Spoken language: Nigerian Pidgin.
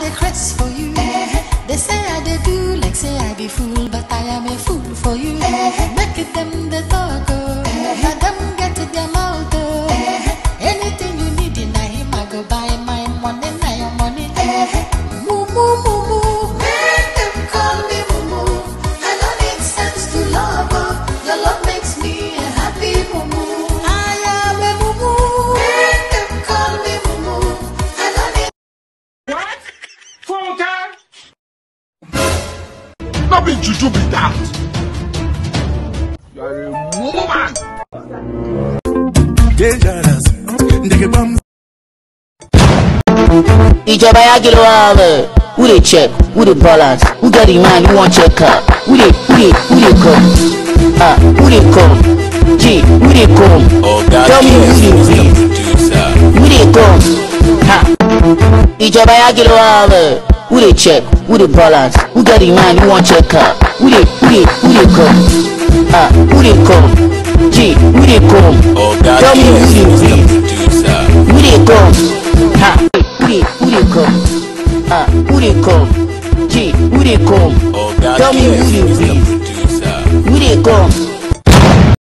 I craze for you. They say I dey do like say I be fool, but I am a fool for you. Make it them the talk, oh. Now them get it their mouth, oh. Anything you need in him, I go buy my money, now your money. Moo moo moo moo, make them call me moo moo. I don't need sense to love, oh. Your love makes me a happy moo moo. I am a moo moo, make them call me moo moo. I don't need What? Funke? No be juju be that. You are a woman. dangerous. Nigga bum. ìjọba yá kí ló wá wẹ̀ who dey check who dey balance who get the mind who wan check car who dey who dey who dey come ah who dey come g who dey come tell me who dey breathe who dey come ha ìjọba yá kí ló wá wẹ̀ who dey check who dey balance who get the mind who wan check car who dey who dey who dey come ah who dey come g who dey come tell me who dey breathe who dey come ha who dey who dey come ah who dey come g who dey come tell me who dey breathe who dey come